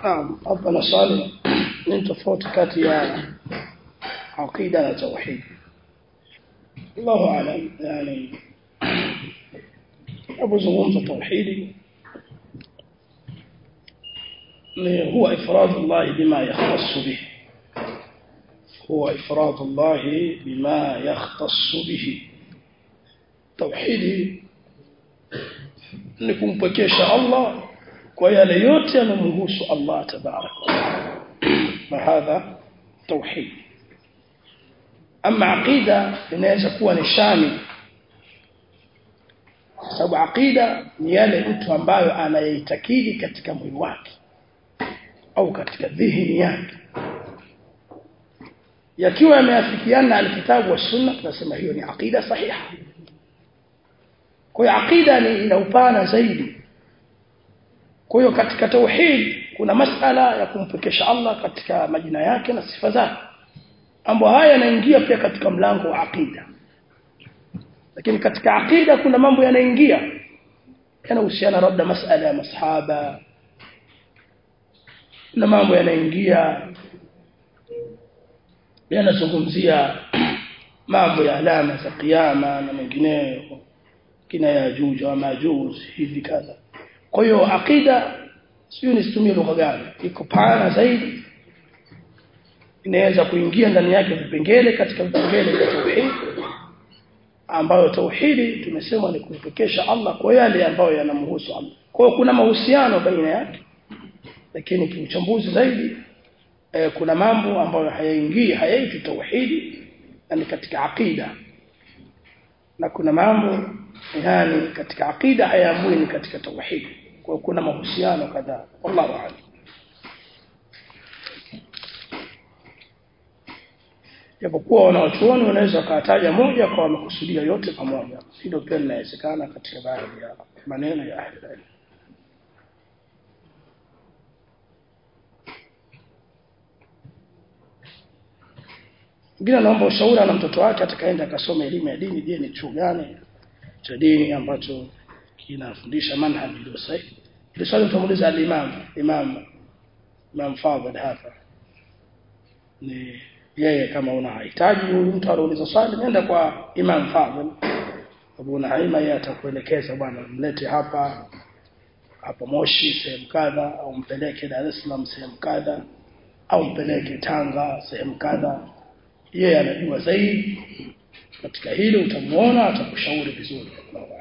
naam hapa na swali ni tofauti kati ya aqida na tauhid Allahu aalam yani abuzungumza tauhidi ni huwa ifrad Allah bima yakhtassu bihi huwa ifrad Allah bima yakhtassu bihi tauhidi ni kumpekesha Allah kwa yale yote yanamhusu Allah tabarak na hadha tauhid ama aqida inaweza kuwa ni shami sababu aqida ni yale mtu ambayo anayeitakidi katika mwili wake au katika dhihni yake yakiwa yameafikiana na alkitabu wa sunna tunasema hiyo ni aqida sahiha kwa hiyo aqida ni ina upana zaidi kwa hiyo katika tauhid kuna masala ya kumpekesha Allah katika majina yake na sifa zake mambo haya yanaingia pia katika mlango wa aqida lakini katika aqida kuna mambo yanaingia yanahusiana labda masala ya masahaba na mambo yanaingia yanazungumzia mambo ya alama za kiyama na mengineyo kina yajuj wa majuj hivi kadha kwa hiyo aqida sio nisitumie lugha gani iko pana zaidi inaweza kuingia ndani yake vipengele katika vipengele vya tauhid ambayo tauhidi tumesema ni kumpekesha Allah kwa yale ambayo yanamhusu Allah kwa hiyo kuna mahusiano baina yake lakini kiuchambuzi zaidi eh, kuna mambo ambayo hayaingii hayaitwi tauhidi ni katika aqida na kuna mambo yani katika aqida hayaamui ni katika tauhid kwa kuna mahusiano kadhaa wallahu a'lam japokuwa wanawachuoni wanaweza wakataja moja kwa wamekusudia yote pamoja hilo pia linawezekana katika baadhi ya maneno ya ahli ilm Mwingine anaomba ushauri na mtoto wake atakaenda akasoma elimu ya dini je ni chuo gani cha dini ambacho kinafundisha manhaji iliyo sahihi ile swali tutamuuliza al-imam imam imam fadhil hapa ni yeye kama unahitaji huyu mtu anauliza swali nenda kwa imam fadhil Abu Naima yeye atakuelekeza bwana mlete hapa hapa Moshi sehemu kadha au mpeleke Dar es Salaam sehemu kadha au mpeleke Tanga sehemu kadha yeye anajua zaidi katika hilo utamuona atakushauri vizuri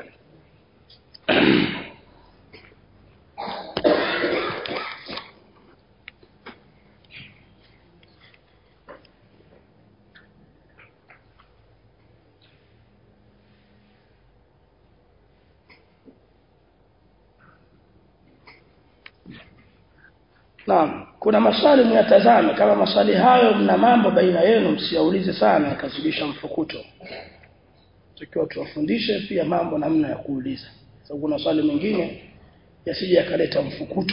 Naam, kuna maswali myatazame kama maswali hayo mna mambo baina yenu msiaulize sana yakazidisha mfukuto. Tukiwa tuwafundishe pia mambo namna ya kuuliza. Sababu kuna swali mengine yasije yakaleta mfukuto.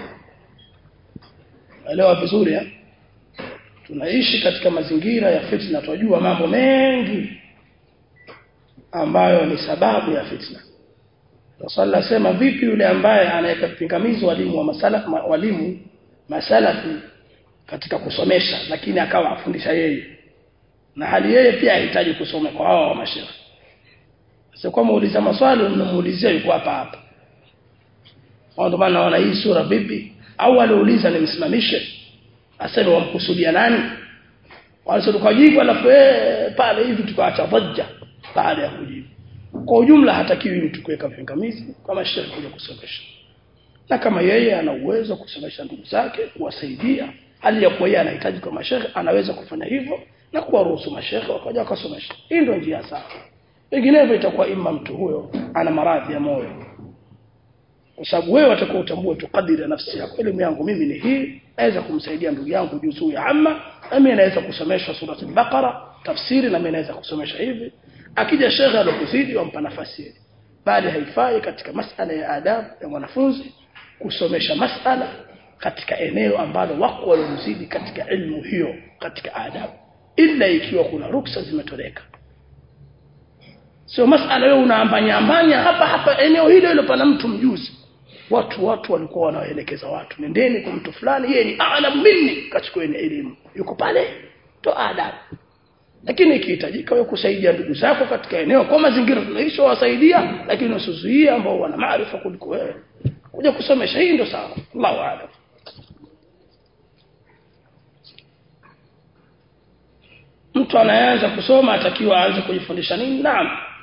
Elewa vizuri ya? Tunaishi katika mazingira ya fitna, tunajua mambo mengi ambayo ni sababu ya fitna. Rasul asema vipi yule ambaye anaweka pingamizi walimu wa masala walimu masalafi katika kusomesha lakini akawa afundisha yeye na hali yeye pia hahitaji kusoma kwa hao wa mashehe sasa kwa muuliza maswali mnamuulizia yuko hapa hapa ndio maana naona hii sura vipi au aliuliza nimsimamishe aseme wamkusudia nani wale tukajibu alafu eh pale hivi tukaacha dhajja baada ya kujibu kwa ujumla hatakiwi mtu kuweka vingamizi kama shehe kuja kusomesha na kama yeye ana uwezo kusomesha ndugu zake kuwasaidia hali ya kuwa yeye anahitaji kwa mashehe anaweza kufanya hivyo na kuwaruhusu mashehe wakaja wakasomesha hii ndio njia sawa vinginevyo itakuwa ima mtu huyo ana maradhi ya moyo kwa sababu wewe utakuwa utambue tu kadiri ya nafsi yako elimu yangu mimi ni hii naweza kumsaidia ndugu yangu juzuu ya amma na mimi naweza kusomesha sura al-Baqara tafsiri na mimi naweza kusomesha hivi akija shekhe alokuzidi wampa nafasi ile bali haifai katika masala ya adabu ya mwanafunzi kusomesha masala katika eneo ambalo wako waliozidi katika elimu hiyo katika adabu ila ikiwa kuna ruksa zimetoleka sio masala wewe unaambanya ambanya hapa hapa eneo hilo hilo pana mtu mjuzi watu watu walikuwa wanawaelekeza watu nendeni kwa mtu fulani yeye ni aalam minni kachukueni elimu yuko pale to adabu lakini ikihitajika wewe kusaidia ndugu zako katika eneo kwa mazingira tunaishi wasaidia lakini usizuie ambao wana maarifa kuliko wewe kuja kusomesha hii ndio sawa Allahu a'lam mtu anayeanza kusoma atakiwa aanze kujifundisha nini naam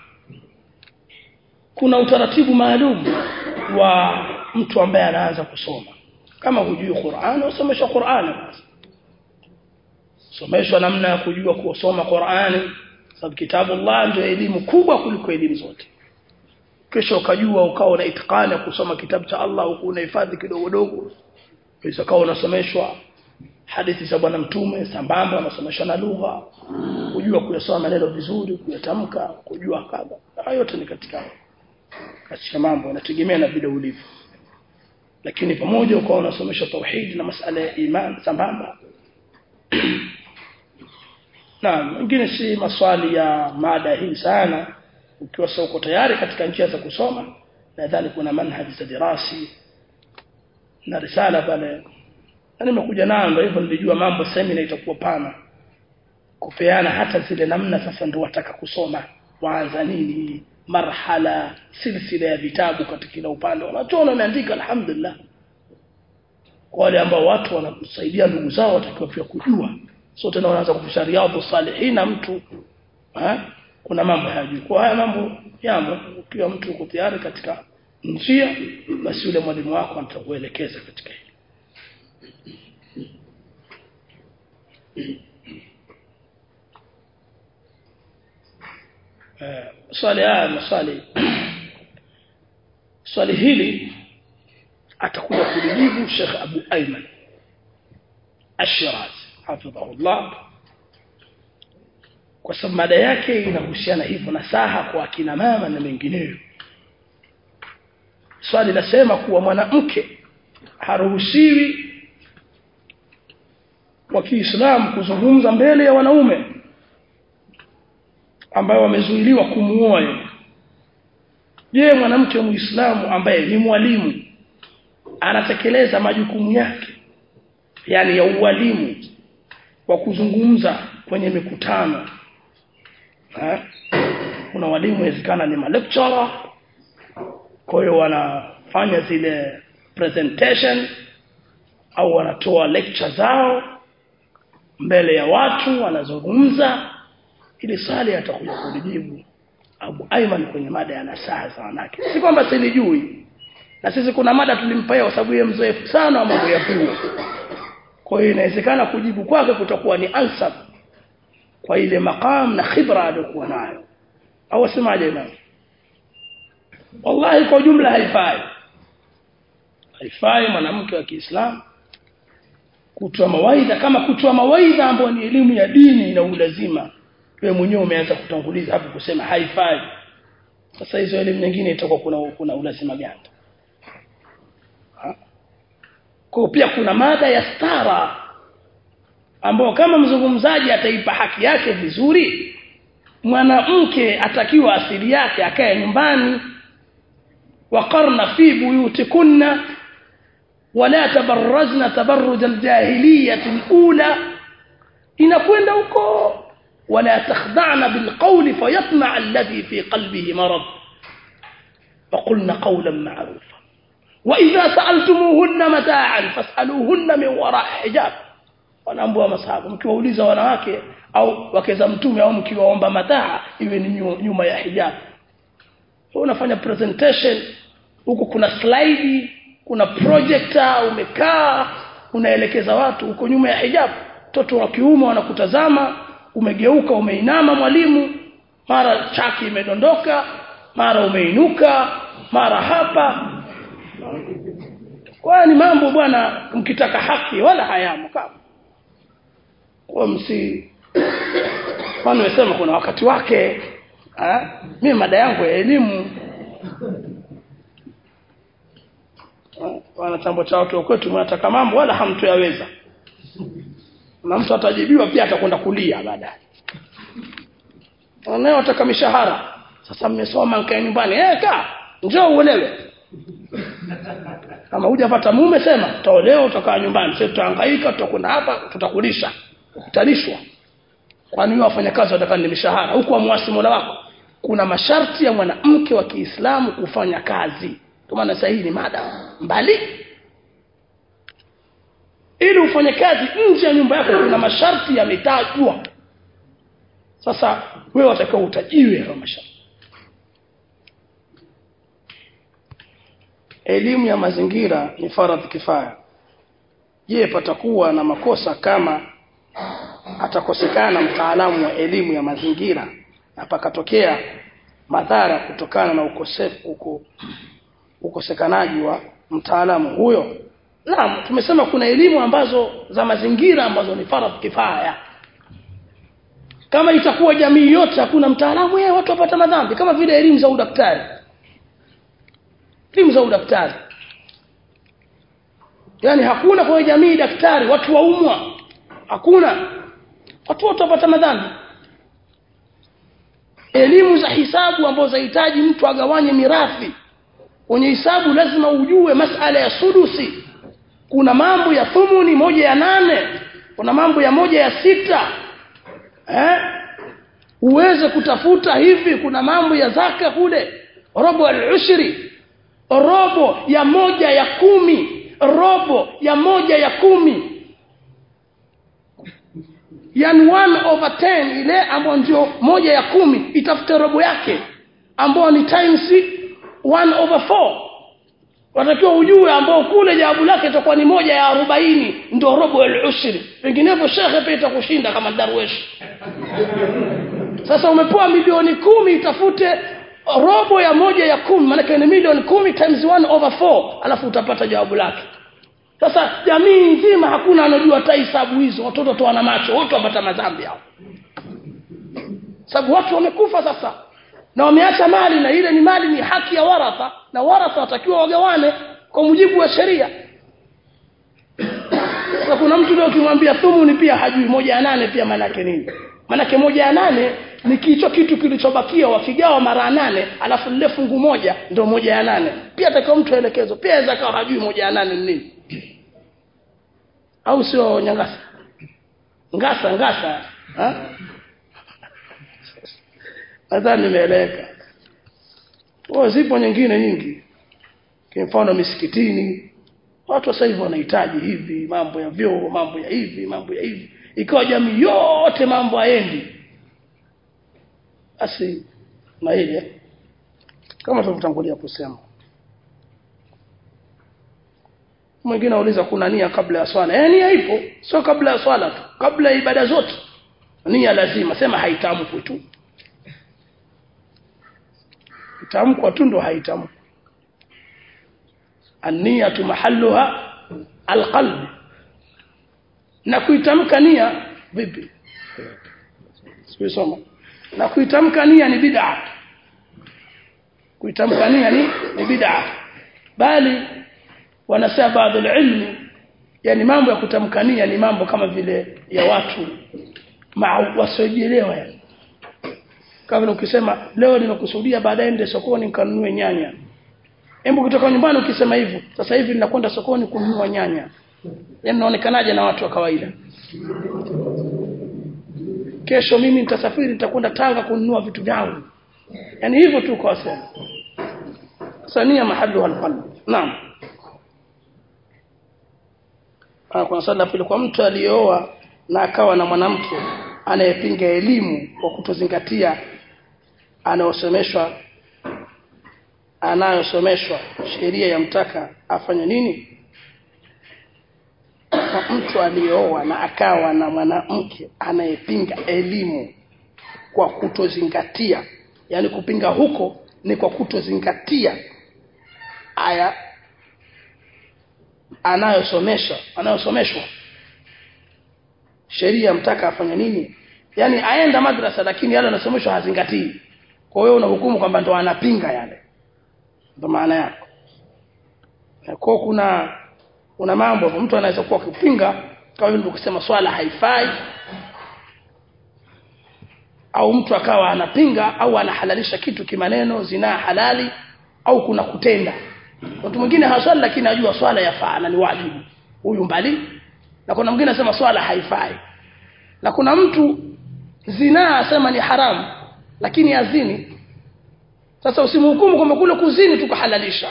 kuna utaratibu maalum wa mtu ambaye anaanza kusoma kama hujui Qur'an usomeshwa Qur'an basi someshwa namna ya kujua kusoma Qur'ani sababu kitabu Allah ndio elimu kubwa kuliko elimu zote kisha ukajua ukawa na itikani ya kusoma kitabu cha Allah huku unahifadhi kidogo dogo kisha ukawa unasomeshwa hadithi za bwana mtume sambamba unasomeshwa na lugha kujua kuyasoma maneno vizuri kuyatamka kujua kadha hayo yote ni katika katika mambo yanategemea na vile ulivyo lakini pamoja ukawa unasomeshwa tauhid na masala ya iman sambamba na mengine si maswali ya mada hii sana ukiwa sasa uko tayari katika njia za kusoma nadhani kuna manhaji za dirasi na risala pale na nimekuja nayo ndio hivyo nilijua mambo semina itakuwa pana kupeana hata zile namna sasa ndio wataka kusoma waanza nini marhala silsila ya vitabu katika kila upande wanachoona wameandika alhamdulillah kwa wale ambao watu wanasaidia ndugu zao watakiwa pia kujua so tena wanaanza kufisha riadhu salihina mtu ha? kuna mambo hayajui kwa haya mambo yamo ukiwa mtu uko tayari katika njia basi yule mwalimu wako atakuelekeza katika hili eh, swali haya maswali swali hili atakuja kulijibu Sheikh Abu Ayman Ash-Shirazi hafidhahullah kwa sababu mada yake inahusiana hivyo na saha kwa akina mama na mengineyo swali nasema kuwa mwanamke haruhusiwi wa Kiislamu kuzungumza mbele ya wanaume ambao wamezuiliwa kumuoa yeye je mwanamke muislamu ambaye ni mwalimu anatekeleza majukumu yake yani ya ualimu wa kuzungumza kwenye mikutano ha? kuna walimu inawezekana ni malecturer kwa hiyo wanafanya zile presentation au wanatoa lecture zao mbele ya watu wanazungumza ili swali atakuja kulijibu Abu Aiman kwenye mada ya nasaha za wanawake si kwamba silijui na sisi kuna mada tulimpa kwa sababu yeye mzoefu sana wa mambo ya pua kwa hiyo inawezekana kujibu kwake kutakuwa ni ansab kwa ile maqam na khibra aliyokuwa nayo au wasemaje imam wallahi kwa jumla haifai haifai mwanamke wa Kiislamu kutoa mawaidha kama kutoa mawaidha ambayo ni elimu ya dini na ulazima wewe mwenyewe umeanza kutanguliza hapo kusema haifai sasa hizo elimu nyingine itakuwa kuna kuna ulazima gani kwa pia kuna mada ya stara ambao kama mzungumzaji ataipa haki yake vizuri mwanamke atakiwa asili yake akae nyumbani waqarna fi buyutikunna wala tabarrazna tabarruj aljahiliyyah alula inakwenda huko ولا تخضعن بالقول فيطمع الذي في قلبه مرض وقلن قولا معروفا وإذا سألتموهن متاعا فاسألوهن من وراء حجاب wanaambua masahaba mkiwauliza wanawake au wake za mtume au mkiwaomba mataa iwe ni nyuma ya hijab unafanya presentation huko kuna slide kuna projector umekaa unaelekeza watu huko nyuma ya hijab mtoto wa kiume wanakutazama umegeuka umeinama mwalimu mara chaki imedondoka mara umeinuka mara hapa kwa ni mambo bwana mkitaka haki wala hayamo kama kwa msi kwani nimesema kuna wakati wake ha? mimi mada yangu ya elimu wana chambo cha watu kwetu mnataka mambo wala hamtoyaweza na mtu atajibiwa pia atakwenda kulia baadaye wanayo wataka mishahara sasa mmesoma nkae nyumbani eh ka njoo uelewe kama hujapata mume sema utaolewa utakaa nyumbani sasa tutahangaika tutakwenda hapa tutakulisha utalishwa kwani wewe wafanyakazi watakani ni mishahara huku amwasi Mola wako kuna masharti ya mwanamke wa Kiislamu kufanya kazi kwa maana sasa hii ni mada mbali ili ufanye kazi nje ya nyumba yako kuna masharti yametajwa sasa wewe watakiwa utajiwe hayo masharti elimu ya mazingira ni faradhi kifaya je patakuwa na makosa kama atakosekana mtaalamu wa elimu ya mazingira na pakatokea madhara kutokana na ukosefu uko, ukosekanaji wa mtaalamu huyo naam tumesema kuna elimu ambazo za mazingira ambazo ni faradhi kifaya kama itakuwa jamii yote hakuna mtaalamu yeye watu wapata madhambi kama vile elimu za udaktari elimu za udaktari yani hakuna kwa jamii daktari watu waumwa hakuna watu wote wapata madhambi elimu za hisabu ambazo zahitaji mtu agawanye mirathi kwenye hisabu lazima ujue masala ya sudusi kuna mambo ya thumuni moja ya nane kuna mambo ya moja ya sita eh uweze kutafuta hivi kuna mambo ya zaka kule robo al-ushri robo ya moja ya kumi robo ya moja ya kumi yani 1 over 10 ile ambayo ndio moja ya kumi itafute robo yake ambayo ni times 1 over 4 watakiwa ujue ambao kule jawabu lake itakuwa ni moja ya arobaini ndio robo al-ushri vinginevyo shekhe pia itakushinda kama darwesh sasa umepewa milioni kumi itafute robo ya moja ya kumi maana ni milioni kumi times 1 over 4 alafu utapata jawabu lake sasa jamii nzima hakuna anajua hata hisabu hizo watoto tu wana macho wote wapata madhambi hao sababu watu wamekufa sasa na wameacha mali na ile ni mali ni haki ya waratha na waratha watakiwa wagawane kwa mujibu wa sheria sasa kuna mtu leo ukimwambia thumuni pia hajui moja ya nane pia manake nini manake moja ya nane ni kicho kitu kilichobakia wakigawa mara nane alafu lile fungu moja ndio moja ya nane pia atakiwa mtu aelekezo pia aweza kawa hajui moja ya nane ni nini au sio nyangasa ngasa ngasa ha? nadhani nimeeleweka oh, zipo nyingine nyingi kwa mfano misikitini watu sasa hivi wanahitaji hivi mambo ya vyoo mambo ya hivi mambo ya hivi ikawa jamii yote mambo haendi basi na hili kama tulivyotangulia kusema mwingine auliza kuna nia kabla ya swala eh nia ipo sio kabla ya swala tu kabla ya ibada zote nia lazima sema haitamkwi tu itamkwa tu ndo haitamkwi an-niyatu mahalluha alqalb na kuitamka nia vipi sio na kuitamka nia ni bid'a kuitamka nia ni ni bid'a bali wanasema baadhi ilmi yani mambo ya kutamka nia ni mambo kama vile ya watu wasiojielewa yani kama ukisema leo nimekusudia baadaye nende sokoni nikanunue nyanya hebu kutoka nyumbani ukisema hivyo sasa hivi ninakwenda sokoni kununua nyanya yani naonekanaje na watu wa kawaida kesho mimi nitasafiri nitakwenda Tanga kununua vitu vyangu yani hivyo tu kwa sema sania mahallu alqalb naam ah kuna swali pili kwa mtu aliyeoa na akawa na mwanamke anayepinga elimu kwa kutozingatia anayosomeshwa anayosomeshwa sheria ya mtaka afanye nini kwa mtu aliyeoa na akawa na mwanamke anayepinga elimu kwa kutozingatia yani kupinga huko ni kwa kutozingatia aya anayosomesha anayosomeshwa sheria mtaka afanye nini yani aenda madrasa lakini yale anasomeshwa hazingatii kwa hiyo unahukumu kwamba ndo anapinga yale ndo maana yako kwa kuna kuna mambo mtu anaweza kuwa kupinga kama vile kusema swala haifai au mtu akawa anapinga au anahalalisha kitu kimaneno zinaa halali au kuna kutenda mtu mwingine haswali lakini ajua swala yafaa na ni wajibu huyu mbali na kuna mwingine anasema swala haifai na kuna mtu zinaa asema ni haramu lakini azini sasa usimhukumu kwamba kule kuzini tukahalalisha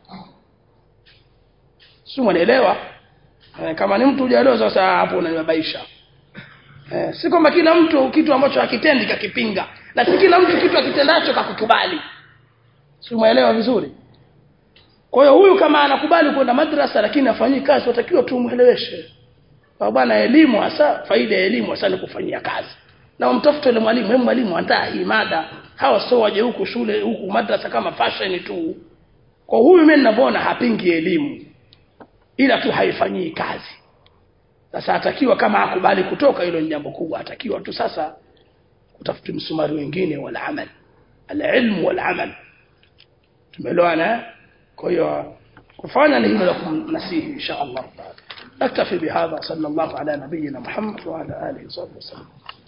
si mwanaelewa eh, kama ni mtu hujaelewa sasa hapo unanibabaisha eh, si kwamba kila mtu kitu ambacho hakitendi kakipinga na si kila mtu kitu akitendacho kakukubali si mwelewa vizuri kwa hiyo huyu kama anakubali kwenda madrasa lakini afanyii kazi watakiwa tumueleweshe bwana elimu hasa faida ya elimu hasa ni kufanyia kazi na umtafute yule mwalimu hebu mwalimu andaa hii mada hawa sio waje huku shule huku madrasa kama fashion tu kwa huyu mimi ninavyoona hapingi elimu ila tu haifanyii kazi sasa atakiwa kama akubali kutoka hilo ni jambo kubwa atakiwa tu sasa utafute msumari wengine wala amal alilmu wal amal tumeelewana kwa hiyo kufanya ni hilo la kumnasihi insha Allah naktafi bihadha sallallahu ala nabiyyina Muhammad wa ala alihi wa sahbihi